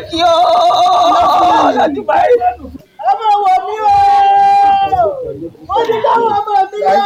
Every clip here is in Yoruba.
kí o láti báyìí. ọmọ wò mí o mo ti dáhùn ọmọ mi lọ.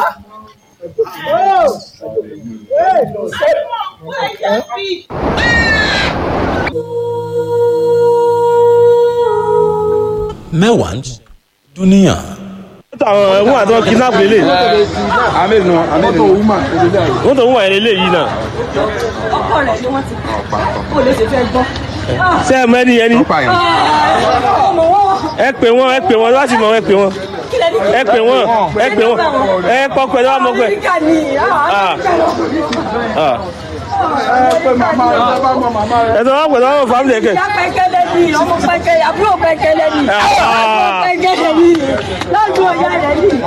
mẹ́wàá ń dúníyàn. àwọn ẹ̀wọ̀n àti wọn kidnap lélẹ̀ àmì nù àmì nù wọ́n tó ń wà lélẹ̀ yìí náà ọkọ rẹ ni wọn ti pa kó lè ṣe fẹ́ gbọ́. ṣé ẹ mọ ẹni ẹni ọmọ wọn ẹ pè wọn ẹ pè wọn láti mọ ẹ pè wọn kí lẹni. ẹ pè wọn ẹ pè wọn ẹ kọkọ ẹ lọ́wọ́ mọ pé Amẹ́ríkà ni ẹ tó wọn pẹ̀lú àwọn fámìlì ẹ̀kẹ́ ìyá pẹ́kẹ́lẹ́ ni ọmọ pẹ́kẹ́lẹ́ àbúrò pẹ́kẹ́lẹ́ ni àbúrò pẹ́kẹ́lẹ́ ni lọ́dún ọ̀yá rẹ̀ ni.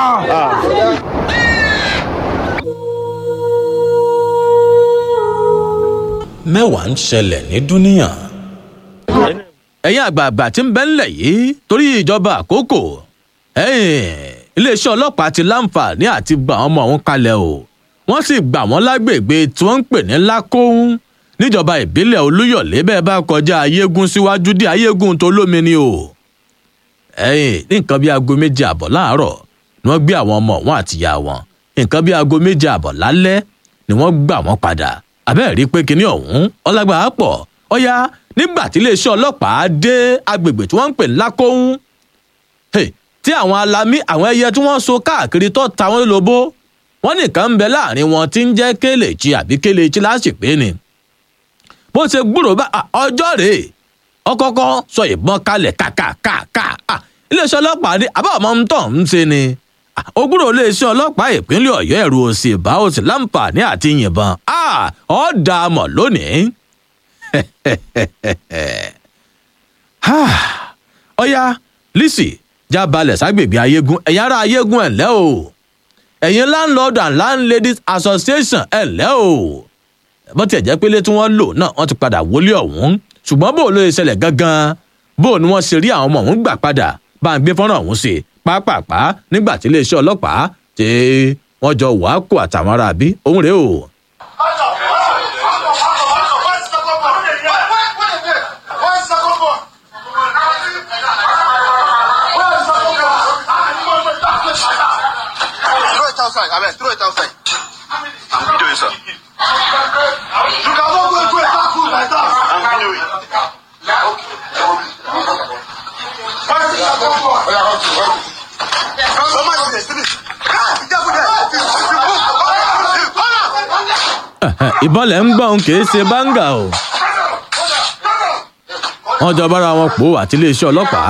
mẹ́wàá ń ṣẹlẹ̀ ní dúníyàn. ẹ̀yin àgbààgbà tí ń bẹ ńlẹ̀ yìí torí ìjọba àkókò iléeṣẹ́ ọlọ́pàá ti láǹfààní àti gbà wọ́n mọ̀ wọ́n kalẹ̀ o wọ́n sì gbà wọ́n lágbègbè tí wọ́n ń pè ní lákòóhùn níjọba ìbílẹ̀ olúyọ̀lé bẹ́ẹ̀ bá kọjá ayégún síwájú dé ayégún tó lómi ni o. ẹ̀yìn ní nǹkan bíi aago méje àbọ̀ láàárọ̀ ni wọ́n gbé àwọn ọmọ wọn àtìyá wọn nǹkan bíi aago méje àbọ̀ lálẹ́ ni wọ́n gbà wọ́n padà abẹ́ẹ̀ rí pé kinní ọ̀hún ọlágbà á pọ̀ ọ̀yá nígbà tí iléeṣẹ́ ọlọ́pàá dé agbègbè tí wọ́n ń pè ní lákòóhùn tí àwọn alamí àwọn ẹyẹ tí wọ́n so káàkiri tó ta wọ́n lóbó wọ́n nìkan ń bẹ láàrin wọn tí ń jẹ́ kéléjì àbí kéléjì láṣìpé ni bó ṣe gbúrò bá ọjọ́ rèé ọkọ̀ọ̀kọ̀ sọ ìbọn kalẹ̀ kàkàkàkà iléeṣẹ́ ọlọ́pàá ní àbá ọmọ ń tọ̀ ń ṣe ni ògbúrò iléeṣẹ́ ọlọ́pàá ìpínlẹ̀ ọ̀yọ́ ẹ̀rù òsì bá òsì láǹfààní àti yìnbọn ọ̀ dà á mọ̀ lónìí. ọ̀ya lisi já balẹ̀ ságbègbè ayégún ẹ̀yin ará ayégún ẹ̀ ńlẹ́ o ẹ̀yin landlord and landladies association ẹ̀ ńlẹ́ o bó tiẹ̀ jẹ́ pé ilé tí wọ́n lò náà wọ́n ti padà wọlé ọ̀hún ṣùgbọ́n bó ló ṣe ṣẹlẹ̀ gangan bó ni wọ́n ṣe rí àwọn ọmọ ọ̀hún gbà padà bá ń gbé fọ́nrán ọ̀hún sí pápápá nígbà tí iléeṣẹ́ ọlọ́pàá tí wọ́n jọ wàá kó àtàwọn ará bí òun rèé o. Throw it outside. I mean, throw it outside. I'm videoing, sir. You cannot go into a dark room like that. I'm videoing. Where is the second floor? Oh, yeah, okay, okay. Somebody is there, finish. Ah, be careful there. You move. You corner. ìbọn lẹ̀ ń gbọ́n kì í ṣe báńgà o. wọ́n jọ bára wọn pò àti iléeṣẹ́ ọlọ́pàá.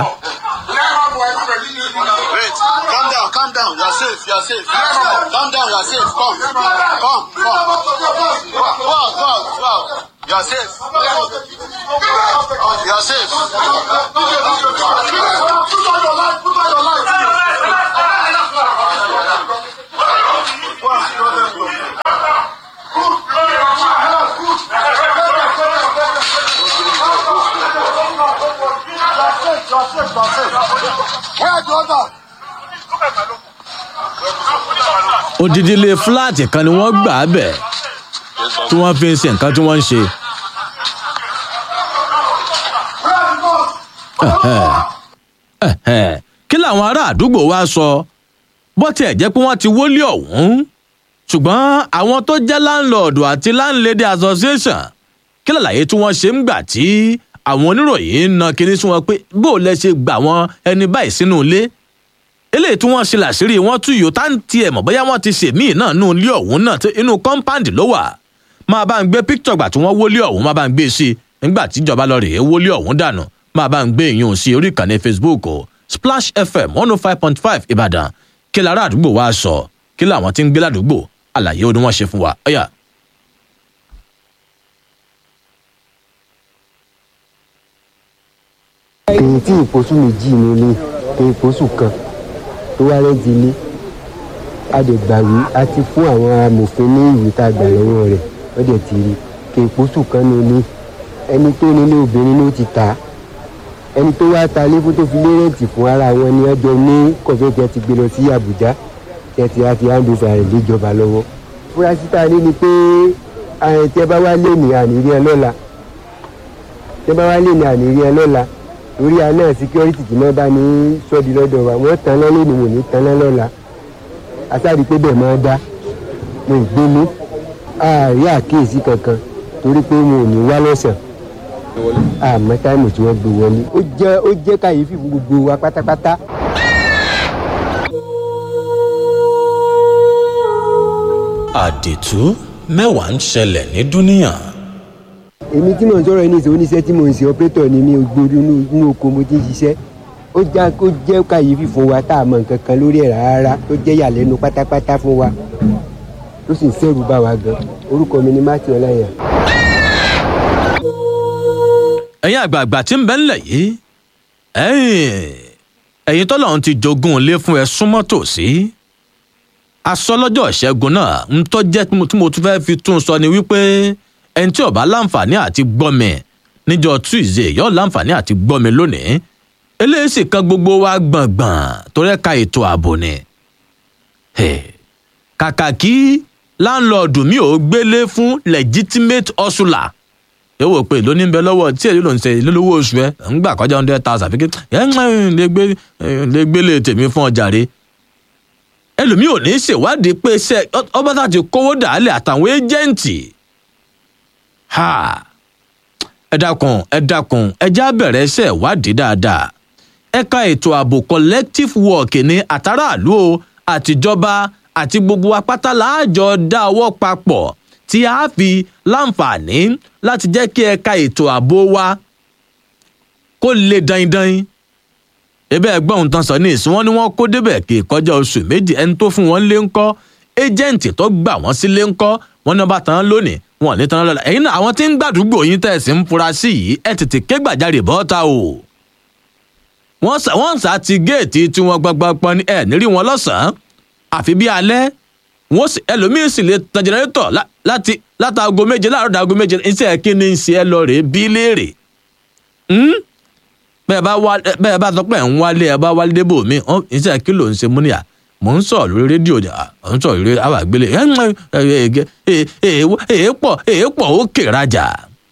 Wait, calm down, calm down. You are safe, you are safe. Calm down, you are safe. Come, come, come. Go out, go out, go out. You are safe. You are safe. Where are the others? odidi ilé fúláàtì kan ni wọ́n gbà á bẹ̀ tí wọ́n fi ń ṣe nǹkan tí wọ́n ń ṣe. kí làwọn ará àdúgbò wa sọ bó tiẹ̀ jẹ́ pé wọ́n ti wọlé ọ̀hún ṣùgbọ́n àwọn tó jẹ́ láńlọ́ọ̀dù àti láńlẹ́dẹ̀ association kí làlàyé tí wọ́n ṣe ń gbà tí àwọn oníròyìn ń na kinní sí wọn pé bó o lẹ ṣe gbà wọn ẹni báyìí sínú ilé eléyìí tí wọ́n ṣe làṣírí wọn tú yòó tá ń tiẹ̀ mọ̀ bóyá wọ́n ti ṣe míì náà nù ilé ọ̀hún náà tí inú kọ́ńpáǹdì ló wà máa bá ń gbé píktọ̀ gbà tí wọ́n wọlé ọ̀hún máa bá ń gbé sí i nígbà tí ìjọba lọ rèé wọlé ọ̀hún dànù máa bá ń gbé ìyún sí orí ìkànnì facebook o splash fm one oh five point five ìbàdàn kí lára àdúgbò wa sọ kí làwọn tí ń gbé ládùúgbò àlàyé ó ní wọ́n ṣe fún wa ọ̀yà. èyí tí ìpòsù méjì ní ilé tó ìpòsù kan tó wá rẹ́ǹtì ilé a dẹ̀ gbàwé a ti fún àwọn amòfin ní ìwé tá a gbà lọ́wọ́ rẹ̀ wọ́n dẹ̀ ti rí kí ìpòsù kan ní ilé ẹni tó nílé obìnrin ló ti tà á ẹni tó wá ta ilé fún tó fi lé rẹ́ǹtì fún ara wọn ni wọ́n jọ ní kọ̀fẹ́tì ti gbé lọ sí àbújá tẹ̀tì àti handover rẹ̀ léjọba lọ́wọ́ fúrásì tá a ní ni pé àyìn tí ẹ bá wá lé ní ànírí ẹ lọ́la tẹ́ bá wá lè ní àní rí ẹ lọ́la torí a náà security tí wọ́n bá ní sọ́ọ̀dì lọ́dọ̀ wa wọ́n tan lọ́lé ni wọ́n ní tan lọ́la asáàdì pé bẹ́ẹ̀ máa dá mo ì gbé mú àárí àkíyèsí kankan torí pé mo ò ní wá lọ́sàn àmọ́ táìmù tí wọ́n gbé wọlé ó jẹ́ ó jẹ́ kàyéfì fún gbogbo wa pátápátá. àdìtú mẹ́wàá ń ṣẹlẹ̀ ní dúníyàn. èmi tí mò ń sọ̀rọ̀ ní ìṣòwò oníṣẹ́ tí mò ń ṣe ọ́pẹ́tọ̀ ni mi ò gbórí inú oko mo ti ń ṣiṣẹ́ ó já kó jẹ́ kàyéfì fún wa tá a mọ̀ nǹkan kan lórí ẹ̀ rárá tó jẹ́ yàlẹ́nu pátápátá fún wa tó sì ń sẹ́rù bá wa gan orúkọ mi ni matthew ọláyà. ẹ̀yin àgbààgbà tí ń bẹ ńlẹ̀ yìí ẹ̀yin ẹ̀yin tọ́lọ́run ti jogún ilé fún ẹ súnmọ́ tòsí aṣọ lọ́jọ́ ìṣẹ́gun náà ń tọ́ jẹ́ tí mo tí mo tún fẹ́ fi tún sọ ni wípé ẹni tí ó bá láǹfààní àti gbọ́mi níjọ́ tuesday yóò láǹfààní àti gbọ́mi lónìí eléyìí sì kan gbogbo wa gbọ̀ngbọ̀n torí ẹ̀ka ètò ààbò ni Hey, kàkà kí láńlọ́ọ̀dù mi ò gbélé fún legitimate hustler yóò wò pé lóní ń bẹ lọ́wọ́ tí èyí ló ń ṣe lólówó oṣù ẹ̀ ń gbà kọjá hundred thousand fi ké ẹ̀ ń lè gbé lè gbélé tèmi fún ọjà rẹ̀ ẹlòmíì ò ní í ṣèwádìí pé ṣe ọba tá ti kówó dàálẹ̀ àtàwọn éjẹ́ǹtì ha ẹ dákun ẹ dákun ẹ já bẹ̀rẹ̀ ṣe ìwádìí dáadáa ẹ̀ka ètò ààbò collective work ní àtàràlú o àtijọba àti gbogbo apáta láàjọ dá ọwọ́ papọ̀ tí a fi láǹfààní láti jẹ́ kí ẹ̀ka ètò ààbò wa kó lè daindain ebe ẹgbọ́n ohun tán sọ ní ìsìn wọn ni wọ́n kó débẹ̀ kí kọjá oṣù méjì ẹni tó fún wọn lé ńkọ́ ẹjẹǹtì tó gbà wọ́n sílé ńkọ́ wọn náà bá tán lónìí wọn ò ní tán lọ́la ẹ̀yin náà àwọn tí ń gbàdúgbò yín tẹ̀sí ń fura sí yìí ẹ tètè ké gbàjarè bọ́ta o wọ́n sà wọ́n sà ti géètì tí wọ́n gbọ́ngbọ́n ní ẹ̀ nírí wọn lọ́sàn-án àfi bí alẹ́ wọ́n sì ẹlòmíín sì lè tan jẹnẹrétọ̀ láti látàgò méje láàárọ̀ dàgò méje iṣẹ́ kí ni ń ṣe ẹ lọ rèé bí léèrè bẹ́ẹ̀ bá wá bẹ́ẹ̀ bá sọ pé ẹ̀ ń wálé ẹ bá wálé débò mi iṣẹ́ kí ló ń ṣe múnìyà mò ń sọ lórí rédíò mò ń sọ lórí àwọn àgbélé èèpọ̀ èèpọ̀ ó kè rajà.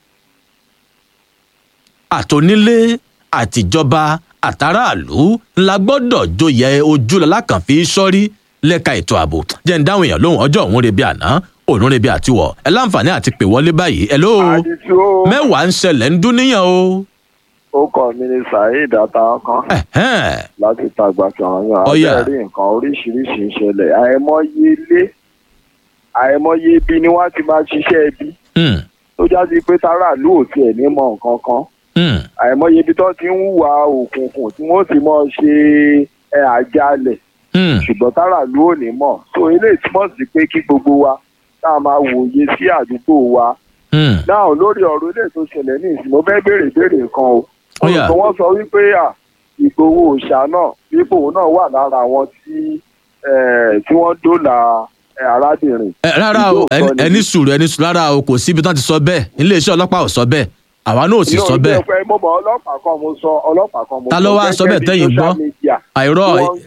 àtònílé àtìjọba àtàràlú ńlá gbọ́dọ̀ joyè ojú lalákànfí sọ́rí lẹ́ka ètò ààbò jẹ́ ń dáhùn èèyàn lóhùn ọjọ́ òun rebi àná òun rebi àtiwọ̀ ẹ láǹfààní àti pè wọlé báyìí ẹ ló mẹ́wàá ń ṣẹlẹ̀ ń dún níyàn o ó kọ mi ní saheed atakan láti tàgbà kànáyàn abẹ́rẹ́ nǹkan oríṣiríṣi ń ṣẹlẹ̀ àìmọye ilé àìmọye ibi ni wọ́n ti máa ṣiṣẹ́ ibi tó jáde pé táràlú ò tiẹ̀ ní mọ nǹkan kan àìmọye ibi tó ti ń hùwà òkùnkùn tí wọ́n ti mọ ṣe àjálẹ̀ ṣùgbọ́n táràlú ò ní mọ̀ so eléyìí túmọ̀ sí pé kí gbogbo wa tá a máa wòye sí àdúgbò wa náà lórí ọ̀rọ̀ ilé tó ṣẹlẹ̀ ní ìsìn mo fẹ́ béèrè béèrè kan o olùkọ́ wọn sọ wípé ìgbowó òòṣà náà bíbò náà wà lára àwọn tí tí wọ́n dóòlà arábìnrin. rárá o ẹni sùúrù ẹni sùúrù rárá o kò síbi tán ti sọ bẹ́ẹ̀ iléeṣẹ́ ọlọ́pàá ò sọ bẹ́ẹ̀ àwa náà ò sì sọ bẹ́ẹ̀. mi ò mo mọ ọlọ́pàá kan mo sọ ọlọ́pàá kan mo sọ ta ló wá sọ bẹ́ẹ̀ tẹ́yìn gbọ́ àìrọ́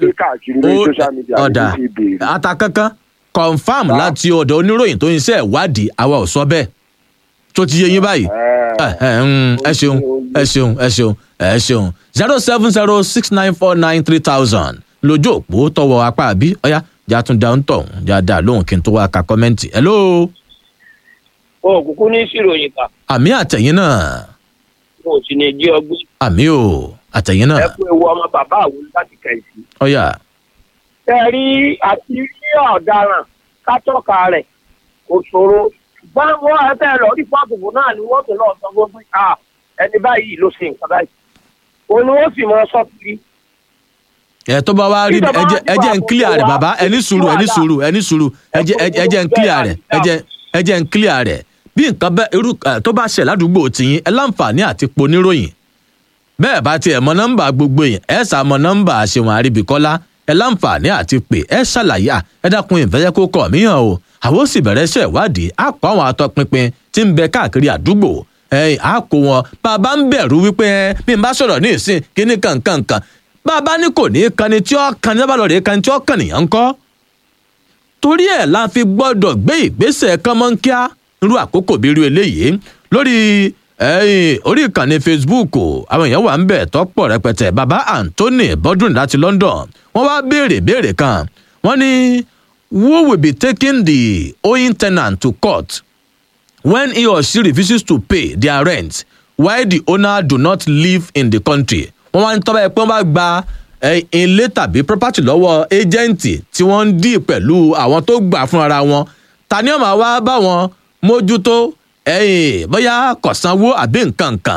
ọ̀dà ata kankan confam láti ọ̀dọ̀ oníròyìn tó ń ṣe ìwádìí àwa ò sọ bẹ́ẹ̀ tó ti yé yín báyìí ẹ ṣeun ẹ ṣeun ẹ ṣeun ẹ ṣeun zero seven zero six nine four nine three thousand lójú òpó tọwọ apá àbí ọyá jàtún dáhùn tọhún jáda lóhùn kí n tó wá ka kọmẹǹtì hello. o kúkú ní ìṣiròyìn kà. àmì àtẹ̀yìn náà. mo sì ní jí ọgbẹ́. àmì o àtẹ̀yìn náà. ẹ kú ewu ọmọ bàbá àwọn láti kẹ̀sì. ọyà. ẹ rí àti rí ọ̀daràn kátọ́ka rẹ̀ kò ṣòro ṣùgbọ́n wọ́n ẹ fẹ́ lọ rí fáàbùkù náà ni wọ́n tún lọ sọ fún pé ẹni báyìí ló ṣe nǹkan báyìí òun ni wọ́n sì mọ sọ́kiri. ẹ tó bá wá rí ẹjẹ ẹjẹ ń clear rẹ bàbá ẹni sùúrù ẹni sùúrù ẹni sùúrù ẹjẹ ẹjẹ ń clear rẹ ẹjẹ ẹjẹ ń clear rẹ bí nǹkan bẹ irú tó bá ṣẹ ládùúgbò tìyín ẹ láǹfààní àti poníròyìn bẹ́ẹ̀ bá tiẹ̀ mọ nọ́mbà gbogbo yẹn ẹ sà mọ nọ́mbà àṣewọ̀n àríbìkọ́lá ẹ láǹfààní àti pé ẹ ṣàlàyé ẹ dákun ìfẹ́jẹ́ kó kọ̀ míyàn o àwọn ó sì bẹ̀rẹ̀ iṣẹ́ ìwádìí á kó àwọn atọpinpin tí ń bẹ káàkiri àdúgbò ẹ̀yìn á kó wọn bàbá ń bẹ̀rù wípé ẹ bí n bá sọ̀rọ̀ ní ìsìn kíní kankankan bàbá ní kò ní í kanni tí ó kan ní bàbá rẹ̀ kan tí ó kàn nìyẹn ń kọ́ torí ẹ̀ la fi gbọ́dọ̀ gbé ìgbésẹ̀ kánmọ́nkíá irú àkókò bí irú eléyìí lórí ẹ̀yìn orí ìkànnì facebook àwọn èèyàn wà ń bẹ̀ tọ́pọ̀ rẹpẹtẹ baba anthony bodun láti london wọ́n wá béèrè béèrè kan wọ́n ní who will be taking the owing tenant to court when he or she refuses to pay their rent while the owner do not live in the country wọ́n wá ń tọ́ báyìí pé wọ́n bá gba ilé tàbí property lọ́wọ́ ẹ́jẹ̀ǹtì tí wọ́n ń dì pẹ̀lú àwọn tó gbà fúnra wọn ta ni ó máa wá bá wọn mójútó bóyá kọ̀sánwó àbí nǹkan kan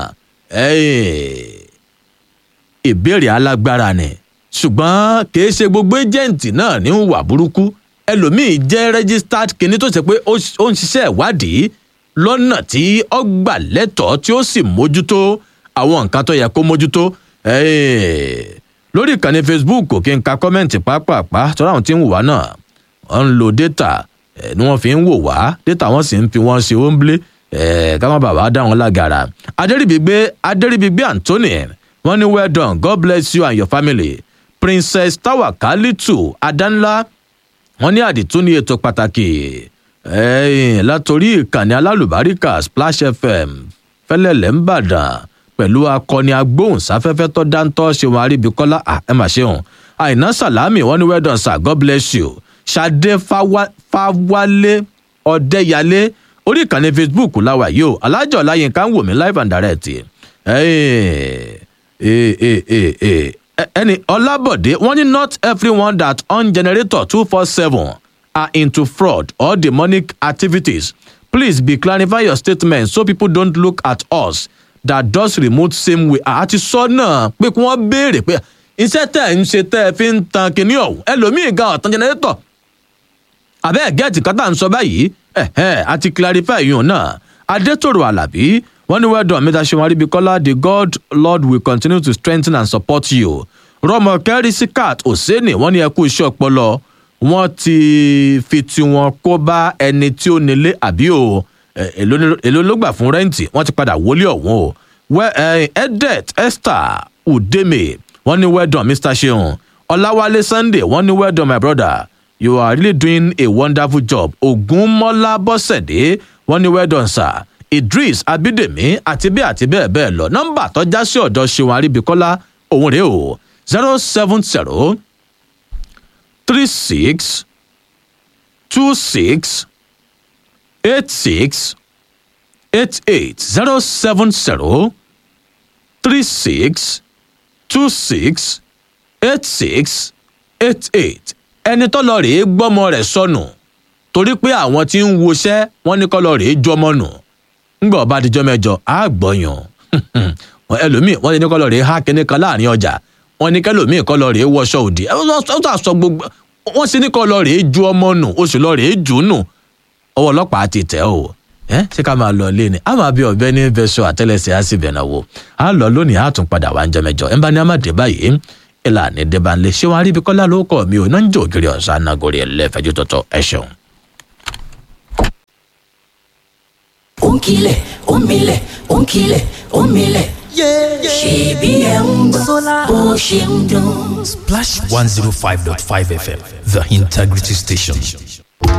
ìbéèrè alágbára ni ṣùgbọ́n kìí ṣe gbogbo ẹ́jẹ̀ǹtì náà ní wà burúkú ẹlòmíì jẹ́ registered kinní tó ṣe pé ó ń ṣiṣẹ́ ìwádìí lọ́nà tí ó gbà lẹ́tọ̀ọ́ tí ó sì mójútó àwọn nǹkan tó yẹ kó mójútó lórí ìkànnì facebook kí n ka kọ́mẹ́ǹtì pápápá tọ́lá àwọn tí ń wò wá náà wọ́n ń lo data ni wọ́n fi ń wò wá data wọ́n sì ń fi wọ́n ṣe óńblé ká má bàbá dá wọn lágara adẹ́rìbígbé adẹ́rìbígbé anthony wọ́n ní well done god bless you and your family princess tawakalitu adanla wọ́n ní àdìtún ní ètò pàtàkì látòrí ìkànnì alálùbáríkà splash fm fẹlẹlẹ ń bàdàn pẹ̀lú akọni agbóhùnsáfẹ́fẹ́ tó dáńtọ́ ṣeun àríbíkọ́lá ẹ mà ṣeun àìná sàlámì wọn ní well done sir god bless you ṣadé fáwálé ọ̀dẹ́yàlé orí ìkànnì facebook láwa yìí o alájọ ọláyínká ń wò mí live and direct ẹni ọlábọ̀dé wọ́n ní not everyone that on generator two four seven are into fraud or demonic activities please be clarify your statement so people don't look at us that does remote same way àti sọ náà pé kí wọ́n béèrè pé iṣẹ́ tẹ̀ ń ṣe tẹ́ ẹ fi ń tan kinní ọ̀hún ẹlòmíì ga ọ̀tán jẹnẹrétọ̀ àbẹ́ gẹ́ẹ̀tì kan tá à ń sọ báyìí ẹ̀hẹ́ àti clarify yìí náà adétòrò alábí wọ́n ní wẹ́dọ̀ mẹ́ta ṣe wọn aríbikọ́lá the god lord will continue to strengthen and support you rọmọ kẹrí sikat oseni wọ́n ní ẹkú iṣẹ́ ọpọlọ wọ́n ti fi tiwọn kó bá ẹni tí ó nílé àbí o èló ló gbà fún rẹ́ǹtì wọ́n ti padà wọlé ọ̀hún o edet esther udeme wọ́n ní well done mr seun ọ̀làwálé sunday wọ́n ní well done my brother you are really doing a wonderful job ogunmọ́lá bọ́sẹ̀dé wọ́n ní well done sir idris abidemi àti bẹ́ẹ̀ àti bẹ́ẹ̀ bẹ́ẹ̀ lọ nọ́mbà tọ́já sí ọ̀dọ̀ seun àríbíkọ́lá òun rèé o zero seven zero three six two six eight six eight eight zero seven zero three six two six eight six eight eight ẹni tó lọ rèé gbọ́mọ rẹ̀ sọnù torí pé àwọn tí ń woṣẹ́ wọ́n ní kọ́ lọ rèé jọmọ nù ńgbà ọba àtijọ́ mẹ́jọ á gbọ́yàn ẹlòmíì wọ́n ti ní kọ́ lọ rèé há kínní kan láàrin ọjà wọ́n ní kẹlòmíì kọ́ lọ rèé wọṣọ òdì ẹ wọ́n sọ gbogbo wọ́n sì ní kọ́ lọ rèé ju ọmọ nù oṣù lọ rèé jù nù ọwọ́ ọlọ́pàá ti tẹ̀ ọ́ ẹ ṣé ká máa lọ lé ni a máa bí ọbẹ̀ ní bẹ́sọ̀ àtẹ́lẹsẹ̀ á sì bẹ̀rẹ̀ wò á lọ lónìí á tún padà wá ń jẹ mẹjọ ẹ bá ní amáde báyìí ìlànà ìdẹ́bànlé ṣé wọn aríbi kọ́lá ló kọ́ mi ò náà ń jẹ́ ògiri ọ̀sán anagori ẹlẹ́fẹ̀jú tọ̀tọ̀ ẹ ṣeun. ó ń kilẹ̀ ó ń milẹ̀ ó ń kilẹ̀ ó ń milẹ̀ ṣèbí ẹ̀ ń gbọ́ bó ṣe ń dún. Splash 105.5 FM, the integrity station.